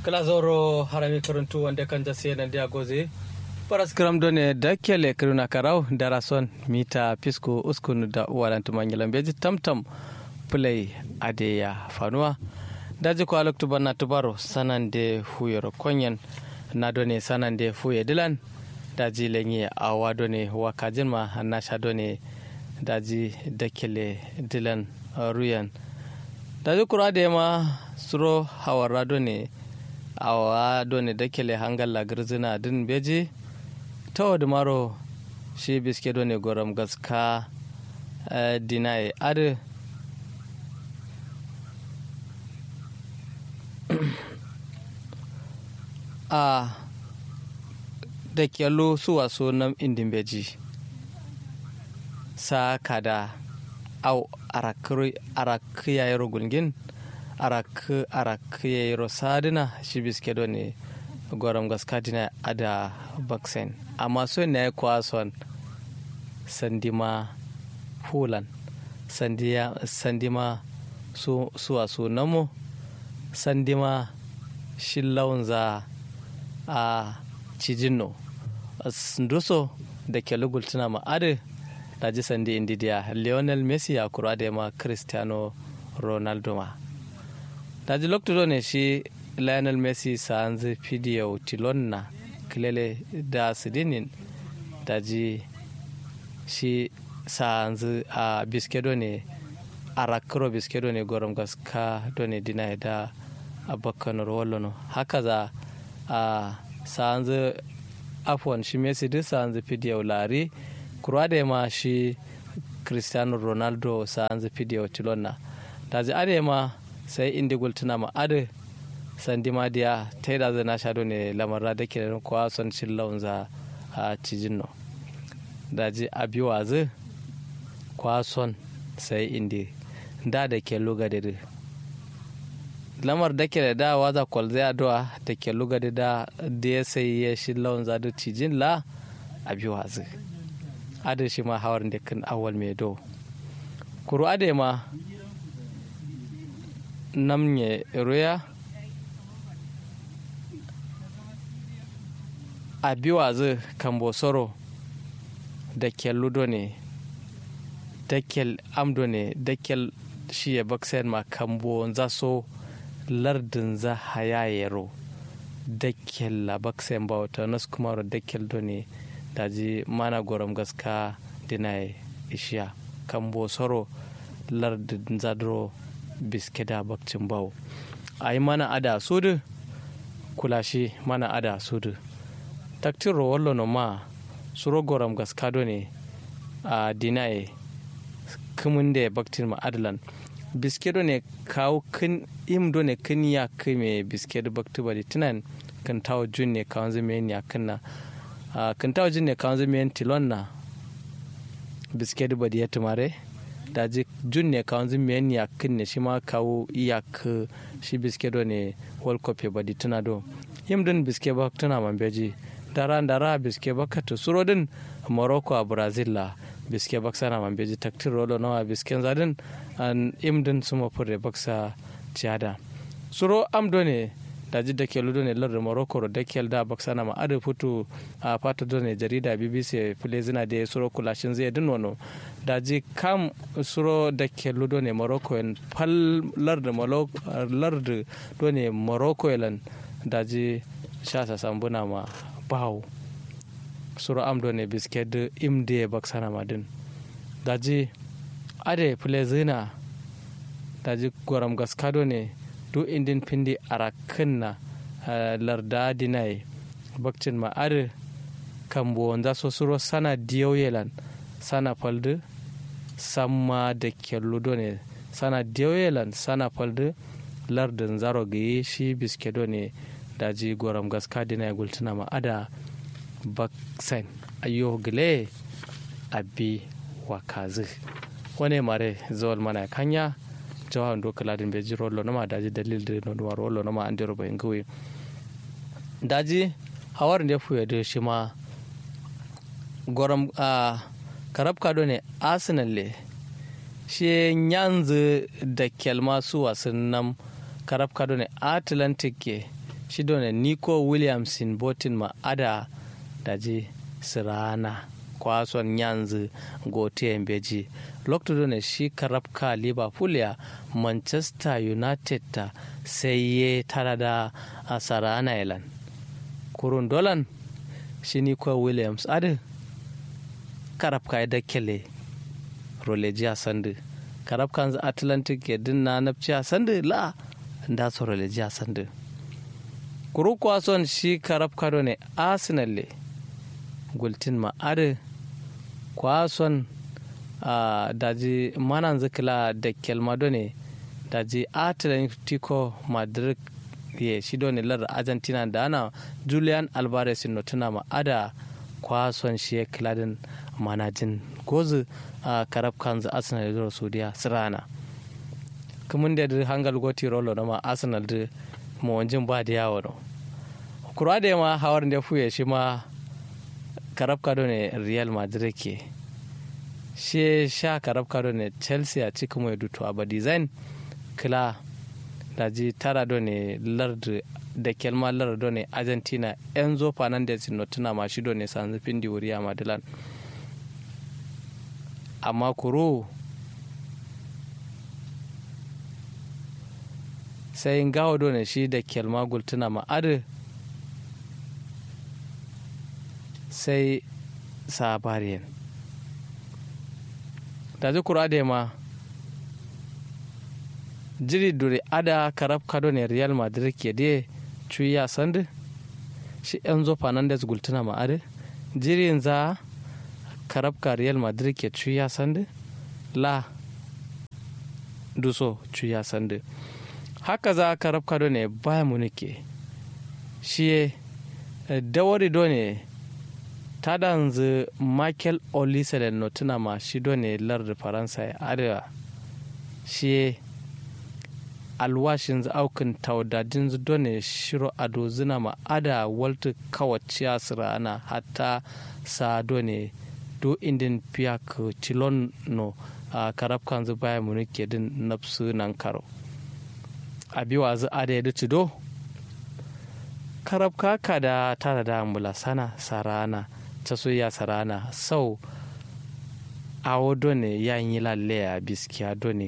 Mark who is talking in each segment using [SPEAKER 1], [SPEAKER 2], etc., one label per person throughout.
[SPEAKER 1] kala zoro harami karuntu wanda kan jase nan dia goze paras kram done da kele kiruna karau darason mita pisco uskun da walantu manyalan beji tamtam play adeya fanuwa daji ko alok tubanna tubaro sanande huyoro konyen na done sanande fuye dilan daji lenye awa done wakajin ma nasha done daji dakele dilan ruyan daji kura da ma suro hawara done awa done dakele hangalla girzina din beji ta da maro shi biske done goram gaska dinaye adu a da kyallo su waso nan indin beji sa kada au arak yayro gulgin arak arak yayro sadina shi biske do ne goram gaskadina ada baksen amma so ne kwason sandima hulan sandiya sandima su suwa su namo sandima shillawun za a cijinno nduso da ke lugultuna ma'adu da ji sandi indidiya lionel messi ya kura da ma cristiano ronaldo ma da ji lokto ne shi lionel messi sa an zai fidiyo tilonna kilele da sidinin da ji shi sa an zai a biskedo ne a rakiro biskedo ne gorom gaska done dina da abokan rollo haka za a sanzu afwan shi messi duk sanzu fidiyau lari kura da ma shi cristiano ronaldo sanzu fidiyau tilonna da ji ade ma sai indi gultuna ma ade sandi ma diya ta yi da zai na shaɗo ne lamarra da ke da kowa son cin launza a cijin no da ji abiwa zai kwa son sai indi da da ke luga da lamar da ke da da waza kwal zai addu'a da ke luga da da da ya sai ya shi lawan zadu cijin la a biyu wazi adin shi ma hawar da kan awal mai do kuru ade ma namnye roya a biyu wazi kan bosoro da ke ludo ne da ke amdo ne da ke shi ya baksayan ma kambo za so lardin za hayayero dakkel la baksen bauta nas kumaro dakkel doni daji mana gorom gaska dinai ishiya kambo soro lardin zadro biskeda bakcin bau ayi mana ada sudu kulashi mana ada sudu taktiro wallo no ma suro gorom gaska doni a dinai kumunde baktin ma adlan biskedo ne kawo kin imdo ne kin ya kime biskedo bakti bari tunan kan tawo jun ne kawon zame ya kinna kan tawo jun ne kawon zame tilon na biskedo bari ya tumare da ji jun ne kawon zame ya kinne shi ma kawo iyak shi biskedo ne world cup ya bari tuna do imdin biske bak tuna man beji dara dara biske bakatu surodin morocco a brazil la biske baksa na man beji taktir rolo nawa bisken zadin an imdin suma fure baksa ciada suro amdo ne da ji da kelu ne lar morocco da kel da baksa na ma adu futu a fata ne jarida bbc fule zina da suro kulashin zai din wano da ji kam suro da kelu ne morocco en pal lar da lar da ne morocco elan da ji sha sa sambuna ma bawo suro amdo ne bisked imde baksana madin daji ade plezina daji goram gaskado ne du indin pindi arakinna larda dinai bakcin ma ade kambo wanda so suro sana diyoyelan sana faldu samma da kyalludo ne sana diyoyelan sana faldu lardin zaro gaye shi biskedo ne daji goram gaska dinai gultuna ma ada baksen ayo gile abi wakazi wani mare zawal mana kanya jawan do kaladin be jiro lo nama daji dalil de no duwar lo nama an dero bayin gawe daji hawar da fuye da shi ma goram a karab kado ne arsenal le shi yanzu da kelma su wasan nan karab kado ne atlantic ke shi done nico williamson botin ma ada daji sirana kwason yanzu gote beji lokto done shi karabka liverpool ya manchester united ta sai ye tara da a sarana ilan kurun dolan shi nico williams adi karabka ya dakele rolejiya sandu karabkan atlantic ya dinna nafciya sandu la da su rolejiya sandu kuru kwason shi karabka ne arsenal le gultin ma adi kwason uh, daji manan zikila da kelmado ne daji atlantico madrid ye shi ne lar argentina da ana julian alvarez no tuna ma ada kwason shi kiladin manajin gozu a karab kanzu arsenal da saudiya sirana kamun da da hangal goti rolo na ma arsenal da mawanjin ba da yawo no kura da ma hawar da fuye shi ma karab kado ne real madrid ke shi sha karab kado ne chelsea a cikin mai dutu a design kila da ji tara do ne lard da kelma lard do ne argentina enzo fernandez no tuna ma shi do ne sanzu findi wuri a madilan amma kuro sai gawo do ne shi da kelma gultuna ma adu sai sabariyan da ji kura da ma jiri dure ada karab kado ne real madrid ke de cuya sandu shi enzo fernandez gultuna ma adu jirin za karabka real madrid ke cuya sandu la duso cuya sandu haka za karabka do ne baya munike shi dawari do ne ta danzu michael olise da notuna ma shi do ne lar faransa ya arewa shi alwashin aukin taudadin do ne shiro ado zina ma ada walta kawaciya sirana hatta sa do ne do indin piyak cilon no a karab kanzu baya munike din nafsu nan karo a biwa zu ada yadda cido karab kaka da tara da ambula sana sarana ta soya sarana sau awo done ya yi lalle a biskiya done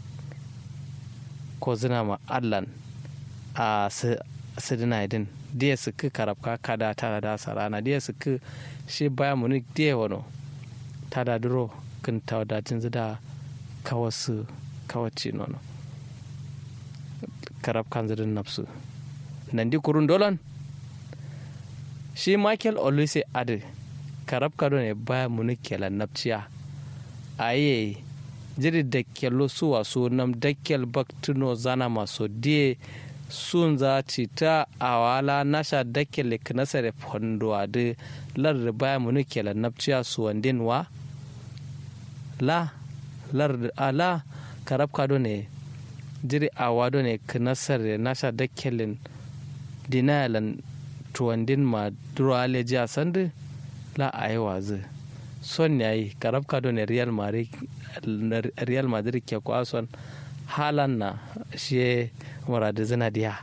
[SPEAKER 1] ko zina ma allan a sidina idin diya su ki karab kaka da tara da sarana diya su ki shi baya munik diya wano ta da duro kin tawadacin zida kawasu kawaci nono karab kan zidin nafsu nan di kurun dolan shi michael olise ade karab kado ne baya muni kela napciya aye jiri da kello suwa su nam dakkel baktuno zana maso die sun za ci ta awala nasha dakkel knasare fondo ade lar baya muni kela napciya su wandin wa la lar ala karab kado ne jiri awado ne knasar nasha dakkelin dinayalan tuwandin ma durale jiya sandu la a yi wazi son ya yi karab kado ne real madrid ke kwason halan na shi muradu zina diya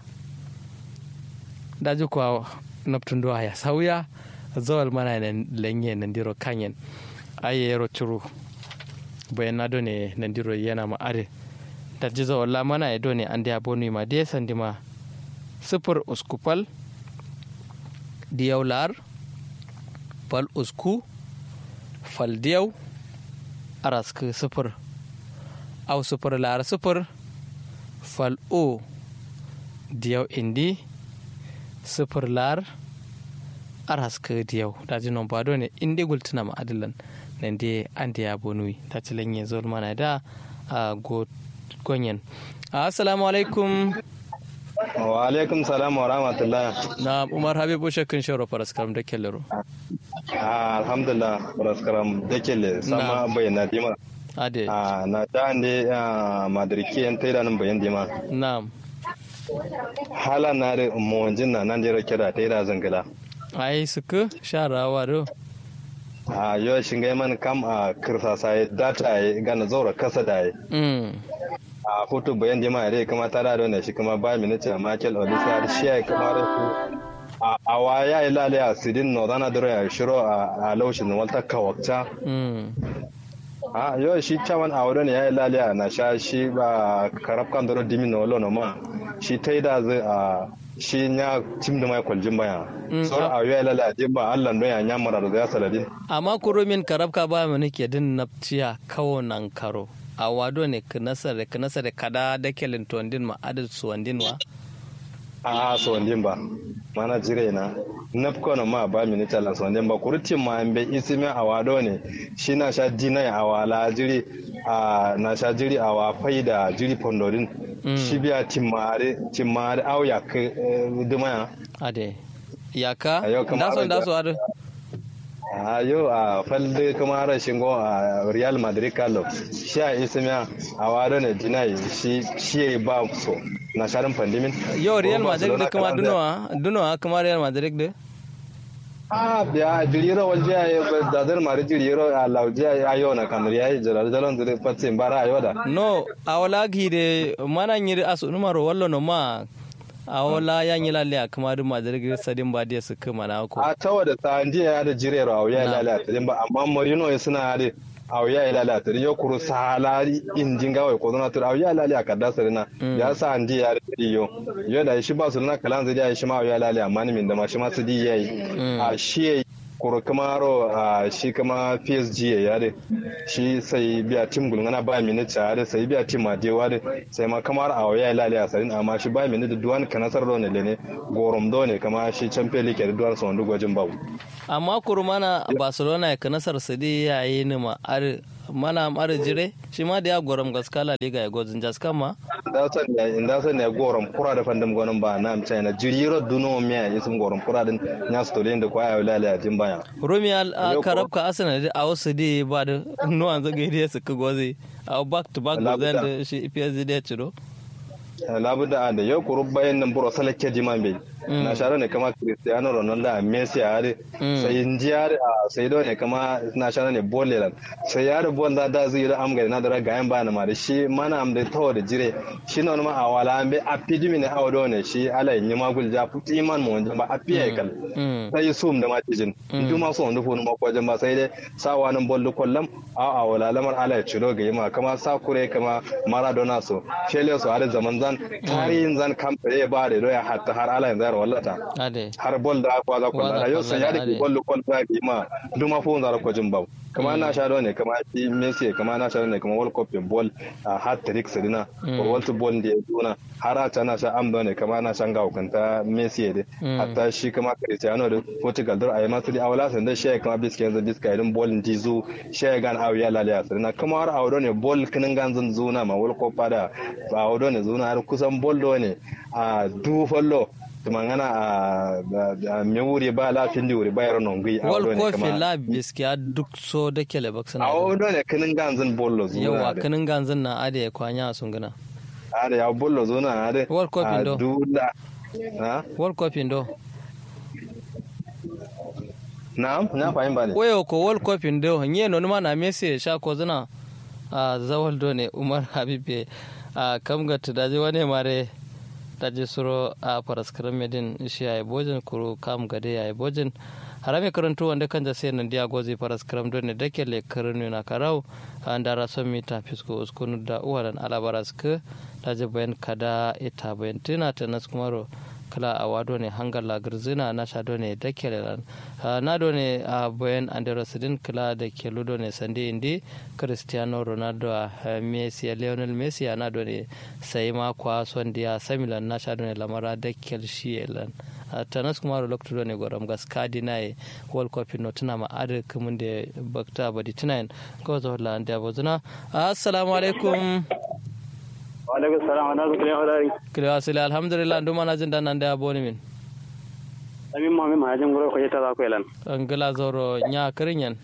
[SPEAKER 1] daji kuwa naftun duwa ya sauya zawal mana ne lenye nandiro kanyen aye yaro curu bayan na ne nandiro yana ma'are da ji zawal la mana ya done an da bonu ma da sandi ma sifir uskupal diyau lar fal usku fal diyau arask sifir au sifir lar sifir fal o diyau indi sifir lar arask diyau daji non bado ne indi gultuna ma adilan nan dai an da ya bonui ta ci lanye zuwa mana da a gonyen assalamu alaikum
[SPEAKER 2] wa alaikum salam wa rahmatullah
[SPEAKER 1] na umar habibu shakkin shawara faraskaram da kellero
[SPEAKER 2] alhamdulillah faraskaram da kelle sama bayyana dima
[SPEAKER 1] ade
[SPEAKER 2] na ta ande madariki yan taida nan bayan dima
[SPEAKER 1] na'am
[SPEAKER 2] hala na da mawanjin na nan jira kira taida zangala
[SPEAKER 1] ai suka sharawa do
[SPEAKER 2] a yau shinga man kam a kirsa sai data ya gana zaura kasa da ya a foto bayan jama'a dai kuma ta da ne shi kuma ba minute Michael Olisa shi ya kuma da su a a waya ilale a sidin no dana dore ya shiro a a laushin walta kawakta
[SPEAKER 1] mm
[SPEAKER 2] a yo shi chawan a wurin ya ilale a na sha shi ba karab kan doro dimi no lo no ma shi tai da zai a shi nya tim da mai kwaljin baya
[SPEAKER 1] Mm,
[SPEAKER 2] so
[SPEAKER 1] a-
[SPEAKER 2] a ya ilale a ba Allah don ya nya mara da ya saladin
[SPEAKER 1] amma kuro min karabka ba mu nake din napciya kawo nan karo a wado ne kinasar kinasar kada da kelin tondin ma adal suwandin wa
[SPEAKER 2] a so ndin ba mana jire na nafko na ma ba minita la so ndin ba kurtin ma ambe isime awado ne shi na sha dina ya awala jiri a na sha jiri awa faida jiri pondorin
[SPEAKER 1] Mm.
[SPEAKER 2] shi biya timmare timmare au ya ke dumaya
[SPEAKER 1] ade yaka
[SPEAKER 2] Ayo, kamar
[SPEAKER 1] daso
[SPEAKER 2] da-
[SPEAKER 1] daso ado
[SPEAKER 2] a yau a falde kuma ara shingo a real madrid kalo shi a isime awado ne dina shi shi ba so na sharin pandimin
[SPEAKER 1] yo real
[SPEAKER 2] Ko
[SPEAKER 1] madrid da
[SPEAKER 2] Barcelona
[SPEAKER 1] kuma
[SPEAKER 2] kalan da-
[SPEAKER 1] dunowa dunowa kuma real madrid da
[SPEAKER 2] Ah, ya jiriro walje ya dadar mari jiriro a lauje ya yo na kamar ya jirar jalon zire patsin bara a yoda.
[SPEAKER 1] no awala gide mana nyiri asu numaro wallo no ma awala ya nyila le kuma du madrid sadin ba dia su kuma na ko
[SPEAKER 2] A tawa da ta ndi ya da jirero a wuya
[SPEAKER 1] Na.
[SPEAKER 2] lalata din ba amma Marino ya suna da a wuya ya lalata din yo kuru salari injin gawai ko zona tur a wuya lalata ka da sarina ya sa ndi ya da yo yo da shi ba su na kalan zai ya shi ma a wuya lalata amma ni min da ma shi ma su di yayi a shi yayi kuro kamaro a shi kama PSG ya yare shi sai biya tim gulngana ba mini tare sai biya tim madewa da sai ma kamar a waya lale a sarin amma shi ba mini da duwan kanasar da ne ne gorom do ne kama shi champion league da duwan son gwajin babu
[SPEAKER 1] amma kurmana barcelona ya kanasar sadi ya yi ni ma ar mana ar jire shi ma da ya goram gaskala liga ya gozin jaskan ma
[SPEAKER 2] da san ya inda san ya gorom kura da fandam gonon ba na amsa na jiriro duno miya isum gorom kura din nya stolin da kwaya lale a jin baya
[SPEAKER 1] romi al a
[SPEAKER 2] Yau
[SPEAKER 1] karabka arsenal da a wasu da ba da nuwan zaga da su ka gozi a back to back
[SPEAKER 2] Allah
[SPEAKER 1] gozan
[SPEAKER 2] buda.
[SPEAKER 1] da shi psg da ya ciro
[SPEAKER 2] labuda a da yau kuru bayan nan buro salake jiman bai na share ne kama cristiano ronaldo a messi a yare sai injiyar a sai do ne kama na share ne bolelan sai yare bol da da zai da amga na da ga yan ba na ma da shi mana am da tawo da jire shi na ma a wala ambe a pidimi ne a do ne shi ala yin ma gul ja puti man mo ba a piye kal
[SPEAKER 1] Mm.
[SPEAKER 2] sai sum da matijin du ma so ndu funu ma ko ba sai dai sawa nan bollu kollam a a wala lamar ala ya ciro ga yima kama sakure kama maradona so shele so har zaman zan tarihin zan kamfare ba da doya hatta har ala yanzu wallata
[SPEAKER 1] ade
[SPEAKER 2] har bol da kwa za
[SPEAKER 1] Wa za
[SPEAKER 2] kwalla yau sai ya
[SPEAKER 1] kwalla,
[SPEAKER 2] da
[SPEAKER 1] ade.
[SPEAKER 2] bollu kol da ga yima du ma funu zara ko jin ba kama na sha ne kama shi Messi kama na sha ne kama World Cup ball a hat trick sedina ko World Ball da ya duna har a ta na sha amdo ne kama na shan ga hukanta Messi da hatta shi kama Cristiano da Portugal dar ayi masu da awala san da shi kama biska yanzu biska idan ball din zu shi gan awu ya lalaya sedina kama har awdo ne ball kinin gan zan zuna ma World Cup da awdo ne zuna har kusan ball do ne a du fallo tumangana a me wuri ba lafin di wuri ba yaro non gui
[SPEAKER 1] wal kofi la biskiya duk so da kele baksana
[SPEAKER 2] a wado ne kinin ganzin bollo zuwa
[SPEAKER 1] yawa
[SPEAKER 2] da
[SPEAKER 1] kanin ganzin na ade ya kwanya a sunguna
[SPEAKER 2] ada ya bollo zuwa ada
[SPEAKER 1] World Cup
[SPEAKER 2] a
[SPEAKER 1] indo.
[SPEAKER 2] dula ha
[SPEAKER 1] world cup indo
[SPEAKER 2] na'am na fahim ba ne
[SPEAKER 1] wayo ko world cup indo nye no ma na messi ya sha ko zina a zawal do ne umar habibe a kamga tudaje wani mare daje suro a paraskaram medin shi ya bojin kuru kam gade ya bojin harame karantu wanda kan da sai nan dia gozi paraskaram do ne dake le karnu na karau an dara son mita fisko uskunu da uwaran alabaraska daje bayan kada ita bayan tina ta naskumaro kala a wado ne hangar lagarzina na sha ne da ke na do ne a bayan androsidin kala da ke ludo ne sande indi cristiano ronaldo a messi a lionel messi a na do ne sai ma kwa son dia samilan na sha ne lamara da ke shi elan tanas kuma da lokacin ne goram gas kadi na e world cup no tuna ma ade kumun da bakta badi tunayin ko zo la anda bozuna assalamu alaikum
[SPEAKER 3] alaikum salam ana zo kile hodari
[SPEAKER 1] kile wasile alhamdulillah nduma na jinda nan da boni min
[SPEAKER 3] amin ma mi ma jin goro ko yeta za ko elan
[SPEAKER 1] angala zoro nya kirinyan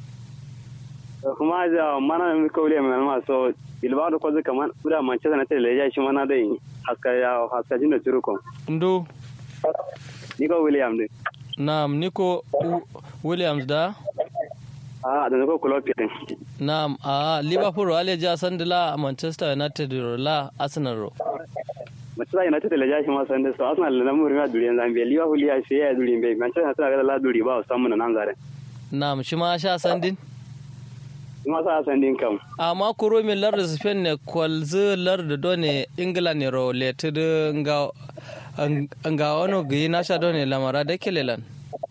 [SPEAKER 3] kuma ja mana mi ko le men ma so ilba do ko zaka man ura man ce na tele ya shi mana dai haska ya haska jin da turu ko
[SPEAKER 1] ndu
[SPEAKER 3] ni ko william de
[SPEAKER 1] nam niko williams da
[SPEAKER 3] a da ko kulo pitin
[SPEAKER 1] Naam, a Liverpool wale ja sandila Manchester United ro la Arsenal ro.
[SPEAKER 3] Manchester United le ja shi ma sande so Arsenal na muri ma duri Zambia Liverpool ya shi ya duri be Manchester United la duri ba samu na nan zare
[SPEAKER 1] Naam, shi ma sha sandin.
[SPEAKER 3] kuma sa sandin kam
[SPEAKER 1] Amma kuro min lar da Spain ne kwalzu lar da done England ne ro leted nga nga wano gi na sha done lamara da kelelan.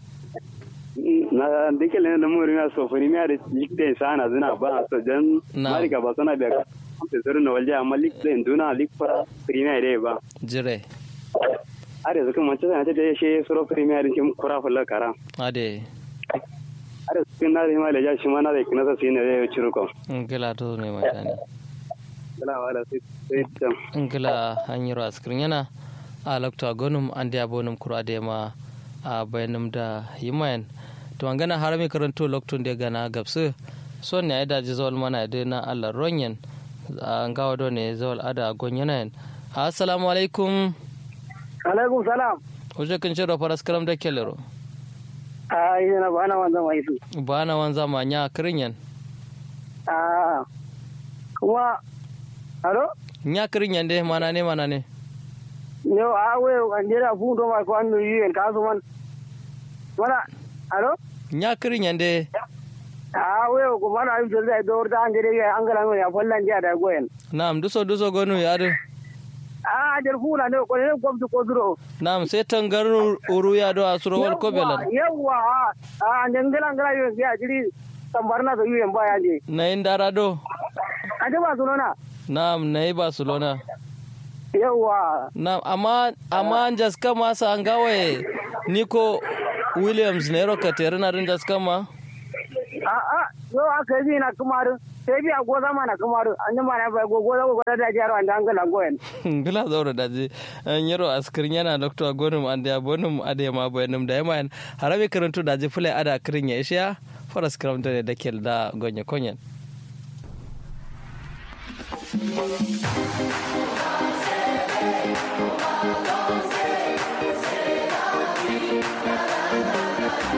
[SPEAKER 3] na dike le na muri ma so fari ma da likte sana zina ba so dan
[SPEAKER 1] Na.
[SPEAKER 3] mari ka ba sana be ka te zuru na walja amma likte nduna lik fara premier dai ba
[SPEAKER 1] Jire.
[SPEAKER 3] are zuka Manchester United ya shi suro premier din kim kura fulla kara
[SPEAKER 1] Ade.
[SPEAKER 3] are sun na ma le ja shi ma na da kina sa sine da ciru ko
[SPEAKER 1] Ngila to ne matani.
[SPEAKER 3] kala wala sai sai tam
[SPEAKER 1] Ngila hanyar askirin yana a lokta gonum an da bonum kuro ade ma a bayanum da yimayan. To an gana harami karanto loktun da gana gabsu. son ne da ji zawal mana da na Allah ronyen an gawa do ne zawal ada gonyana assalamu alaikum
[SPEAKER 4] alaikum salam
[SPEAKER 1] Oje kan shiro faras karam da kelero
[SPEAKER 4] a yi na bana wanzan mai su
[SPEAKER 1] bana wanza ma nya kirinyan
[SPEAKER 4] a kuma alo
[SPEAKER 1] nya kirinyan de mana ne mana ne
[SPEAKER 4] yo a we an jera fu do ma ko an yi en kasu man wala alo
[SPEAKER 1] nya kirinyan de
[SPEAKER 4] a we ko mana ayu jelde do da an jere ya an gala ya fallan ja da goyen
[SPEAKER 1] na'am duso duso gonu ya de
[SPEAKER 4] a jar fu na ne ko ne ko ko duro
[SPEAKER 1] na'am sai tangar uru ya do asuro wal ko belan
[SPEAKER 4] yawa a an ngala ngala yo ya jiri tambarna da yuyen baya je
[SPEAKER 1] na yin dara do
[SPEAKER 4] a ba su nona
[SPEAKER 1] na'am na yi barcelona
[SPEAKER 4] yawa
[SPEAKER 1] na'am amma amma an jaska masa an gawaye nico williams ne roka tere na rin jaska ma
[SPEAKER 4] a a yo aka yi na kumaru sai bi a goza mana kumaru an yi mana bai goza goza da jaro an da an gala goyen
[SPEAKER 1] gila zaura da je an yaro askirin yana doktor gonum an da bonum ade ma bayanum da yama harabe karantu da je fulai ada kirin ya ishiya faras karamta ne da kel da gonya konyen